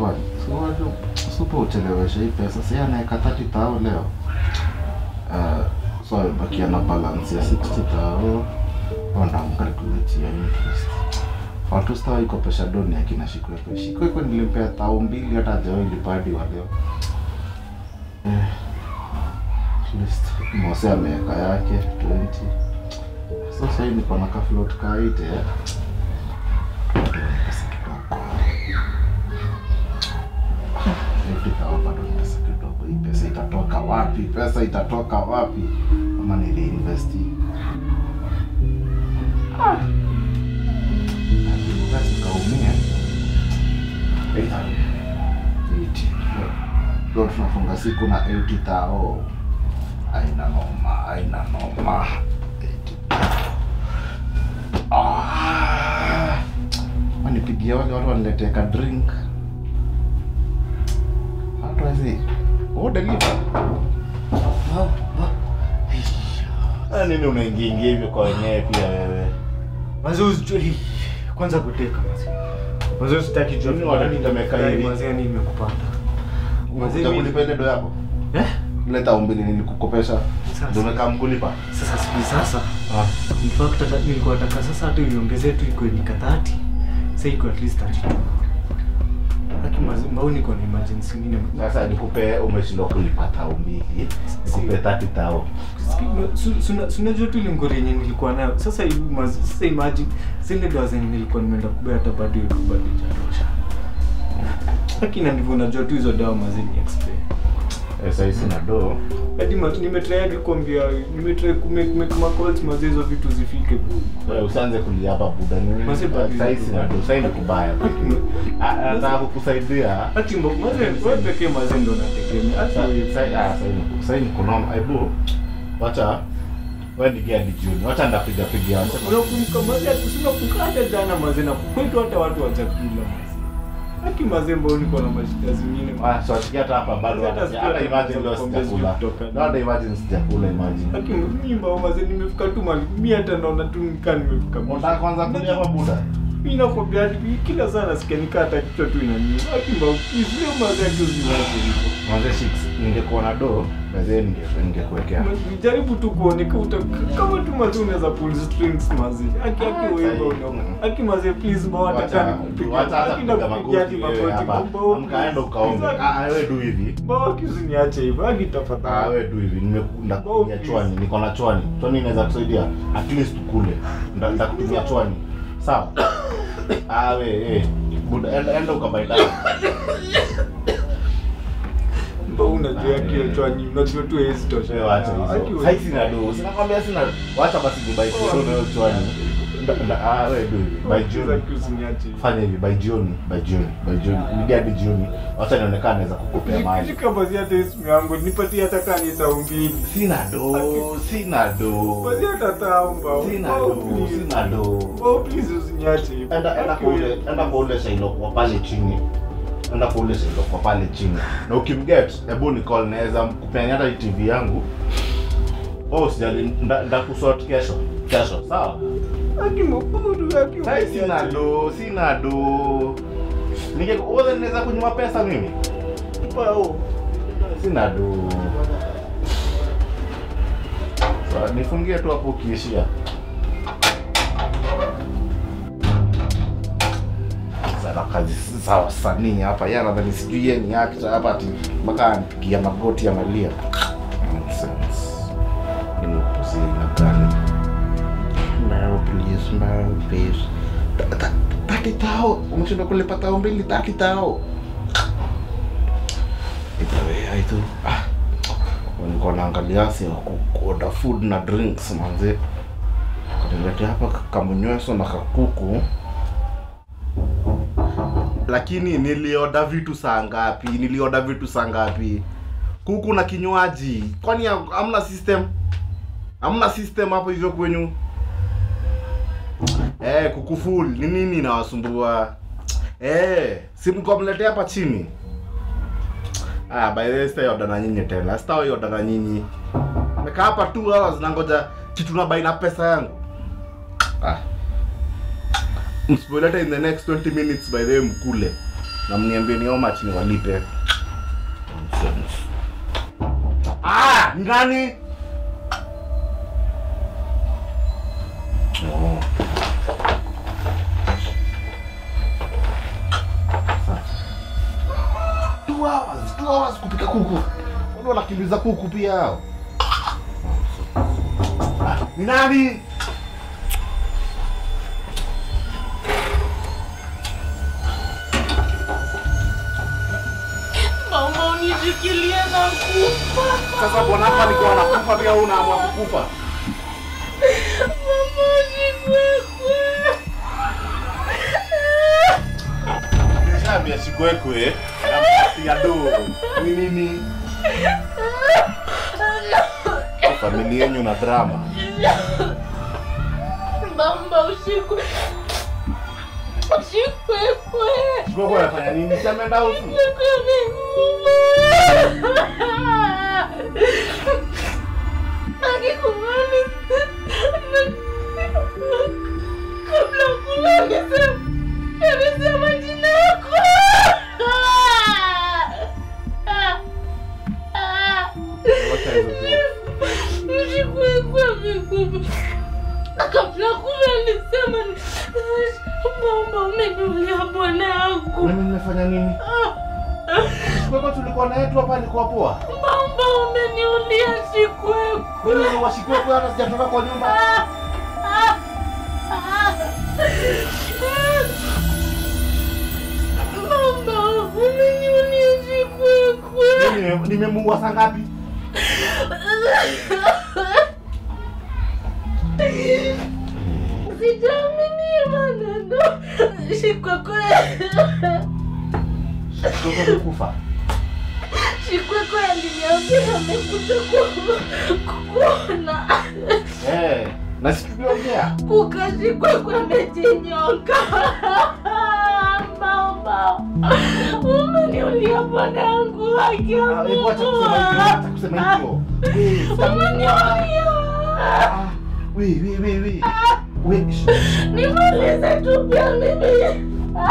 kwani so unajua super uchelewesha hii pesa si anaeka 30 tao leo uh, so amebakia na balance ya 60 tao wanamkalkuletia interest watu stawa iko pesha doni akina shikwekwe shikwekwe nilimpea tao mbili hata hajawai lipadi wa leo eh, at least mose ameweka yake 20 so sahii niko na kaflot kaite eh. Nifika bado ni pesa kidogo. Hii pesa itatoka wapi? Pesa itatoka wapi? Ama ni reinvest? Ah. Basi kaumia. Eita. Iti. Leo tunafunga siku na 80 tao. Aina noma, aina noma. 80. Ah. Wanipigie wale watu waniletee ka drink. Watu wazi. Oh, deliver. Ah, nini unaingia ingia hivyo kwa wenyewe pia wewe? Mazee usijui kwanza kuteka mazee. Mazee sitaki jua Mimi wanatetemeka hivi. Mazee ni nimekupata. Mazee Unataka mimi- kulipa ile do yako? Eh? Ile tao mbili nilikukopesha. Sasa. Ndio umekaa mkulipa. Sasa siku sasa. Ah. In fact hata nilikuwa nataka sasa hata uniongezee tu iko ni 30. Sasa iko at least 32. Haki mazee mbao niko na emergency nyingine. Sasa nikupe umeshindwa kulipa tao mbili. Nikupe 30 tao. sunajua tu ile ngori yenye nilikuwa nayo sasa hivi maz- sasa imagine zile dawa zenye nilikuwa nimeenda kubea hata bado iko bado ijatosha lakini ndivyo unajua tu hizo dawa mazeni expire Eh, sasa hizi na do. hadi ma- nimetry hadi kuambia nimetry kumake make ma calls mazee hizo vitu zifike Wewe usianze kulia hapa buda nini? Masi bado Sasa hizi na do. Sasa ni kubaya. Ah, Nataka kukusaidia. hati mbo mazee wewe pekee mazee ndo nategemea hata wewe sahii nikunaona hebu wacha we nigia hadi jioni wacha ndapiga piga unakumbuka mazee tunakumbuka hata jana mazee na kwetu hata watu wa chakula mazee haki mazee mbao niko na mashida zingine swatikia hata hapa bado Hata hata sikia hata hata imagine leo kuongea sijakula kutoka. No, hata imagine sijakula imagine Haki mimba maze nimefika tu mali mi hata naona tu nikaa nimefika mwisho. unataka kwanza kulia hapa buda Mi nakwambia hadi kila saa nasikia nikaa hata kichwa tu inaniuma. Haki mbao please leo maze yake usiniache hivyo. mwanze six ningekuwa na do mazee ninge- ningekuwekea Nijaribu tu kuoneka uta kama tu maze unaweza pull strings maze. Haki haki wewe sahi. unaona. Haki maze please mbao hata Wacha- kani kupiga. wacha hata Haki kupiga nakupigia hadi magoti wewe magoti. hapa Mbao amkaenda ukaombe please. ah wewe du hivi Mbao haki usiniache hivyo. Haki Ah, tafadhali. wewe tu hivi nimekunda Oh, kutumia please. chwani niko na chwani chwani inaweza kusaidia at least ukule Nda- nitakutumia chwani sawa ah we eh buda enda, enda ukabai dawa Mbao unajua yake hiyo chwani. Unajua tu hezi tosha. wewe wacha Haki hizo wewe- sasa sina do sinakwambia sina wacha basi nibai kidogo na hiyo chwani Nda- nda- ah wewe du hivi by jioni Haki usiniache hivyo. fanya hivi by jioni by jioni by jioni nigia hadi jioni wacha nionekane naweza kukupea mali Shika basi hata hii simu yangu nipatie hata kama ni tao mbili. sina do sina do Basi hata tao mbao. sina Oh, do please. sina do Oh, please usiniache hivyo. enda enda kwa ule enda kwa ule shailo kwa pale chini enda kwa ule shailo kwa pale chini na ukimget hebu ni call naweza kupeana hata hii tv yangu oh sijali nda, nda kusort kesho kesho sawa Haki mbona haki sai sina do sina do nige wewe naweza kunywa pesa mimi Mbao. sina do Sawa, nifungie tu hapo ukiishia sana kazi za wasanii hapa yeye anadhani sijui yeye ni actor hapa ati mpaka anipigia magoti analia nonsense ini upuzi na gani no please no please Ta- ta- tati tao umeshindwa kulipa tao mbili tati tao itawea itu ah nilikuwa naangalia si kuoda food na drinks manze kaniletea hapa kamunyweso na kakuku lakini nilioda vitu saa ngapi nilioda vitu saa ngapi kuku na kinywaji kwani ha- hamna system hamna system hapo hivyo kwenyu eh kuku full ni nini inawasumbua eh si mkomletea hapa chini ah by the way sitaoda na nyinyi tena sitaoda na nyinyi nimekaa hapa 2 hours nangoja kitu na baina pesa yangu ah msipoileta in the next 20 minutes by the way mkule na mniambie ni how much niwalipe. Nonsense. Ah, ni nani? Oh. Sasa. Two hours, two hours kupika kuku. Wale wanakimbiza kuku pia hao. Ah, Ni nani? Mama unishikilie na kufa. Sasa bwana hapa alikuwa anakufa pia wewe unaamua kukufa. Mama usikwekwe. Nishaambia sikwekwe. Ya do. Ni nini? Familia yenu na drama. Mama usikwe. Usikwekwe. Sikwekwe anafanya nini? Si ameenda huku. Akikubali kabla kula amesema amesema jina yako. Wacha hizo tu. Mshikwekwe amekufa kabla kula alisema mama umeniulia bwanangu. Mimi nimefanya nini? Sikwekwe tulikuwa na yetu hapa alikuwa poa. Mama umeniulia shikwekwe. Mimi ni wasikwekwe hata sijatoka kwa nyumba. Mama, umeniulia shikwekwe. Mimi nimemuua saa ngapi? Sijaamini maneno. Shikwekwe. Sikwekwe amekufa. Shikwekwe aliniambia amekuja ku- kukuona. Eh, na situliongea. Kuka Shikwekwe amejinyonga. Mama, umeniulia bwanangu haki ya Ah, hebu acha kusema hivyo, acha kusema hivyo. Eh, sitamuua. Umeniulia. Ah, we, we, we, we. We, sh- Nimalize tu pia mimi.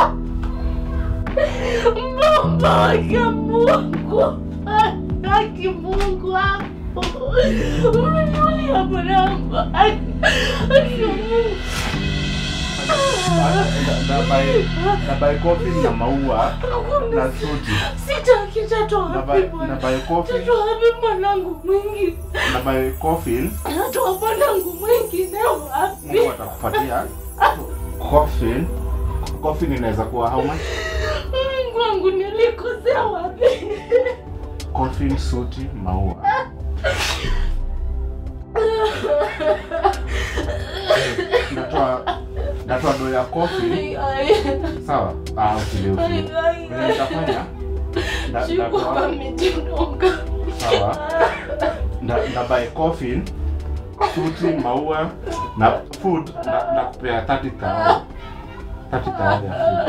Mbomba wake Mungu. Haki Mungu hapo. Umeniulia mwanangu. Haki Mungu. na by na by coffee na maua na suti Sitaki tatoa na wapi by na bwana. by coffee Tatoa wapi mwanangu mwingi? na by coffee Tatoa mwanangu mwingine wapi? Mungu atakupatia coffee coffee inaweza kuwa how much Mungu wangu nilikosea wapi? coffee suti maua natoa natoa do ya coffee Ai, ai. sawa ah usile usile Ai, ai, Vile ai. nitafanya na Shikwa natoa amejinoga. sawa na, na buy coffee suti maua na food na, na kupea 30 tao 30 tao ya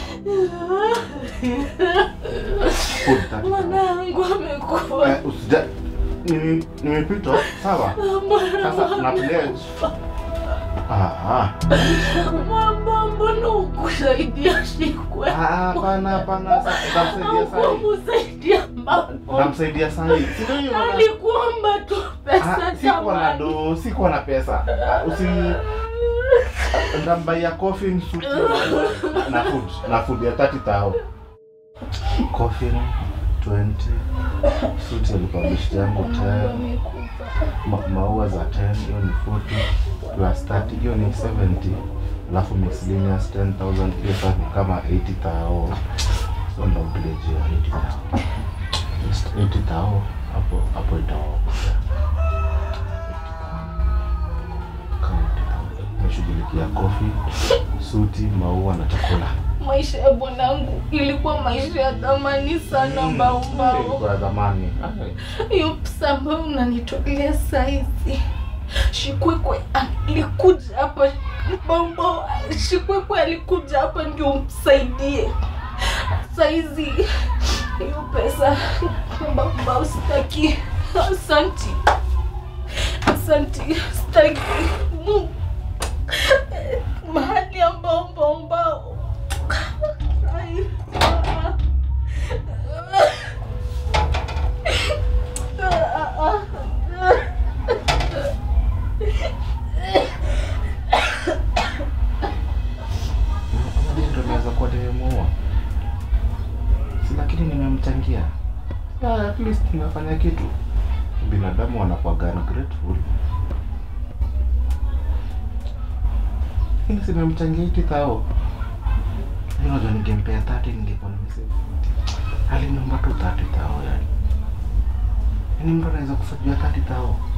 food food 30 tao Mwanangu amekufa. eh, usija nime- nimepita sawa sasa na pledge ah ah Mama, mbona ukusaidia Shikwe? Ah, hapana hapana sasa nitamsaidia sahi Haukumsaidia mama. nitamsaidia sahi si ndio hiyo maana- Alikuomba tu pesa Ah, sikuwa na jamani. do sikuwa na pesa Ah, usi ndamba ya coffee suti na- na food na food ya 30 tao coffee 20 suti alikuwa bishti yangu 10 ma, maua za 10 hiyo ni 40 plus 30 hiyo ni 70 alafu miscellaneous 10000 hiyo sasa ni kama 80 tao so ndo village ya 80 tao Just 80 tao hapo hapo itawakuja nashughulikia kofi suti maua na chakula Maisha ya bwanangu ilikuwa maisha ya thamani sana mbaumbao. ilikuwa ya zamani Hiyo pesa ambayo unanitolea saizi, Shikwekwe alikuja hapa mbaumbao. Shikwekwe alikuja hapa ndio umsaidie saizi. Hiyo pesa mbaumbao sitaki. Asanti, asanti, sitaki Mungu mahali ambao mbaumbao Ai, lakini nimemchangia yeah, at least nimefanya kitu binadamu wanakuwaga ungrateful lakini simemchangia iti thao unajua ningempea 30 ningekuwa nimesema aliniomba tu 30 thao yani yani mtu anaweza kufajua 30 thao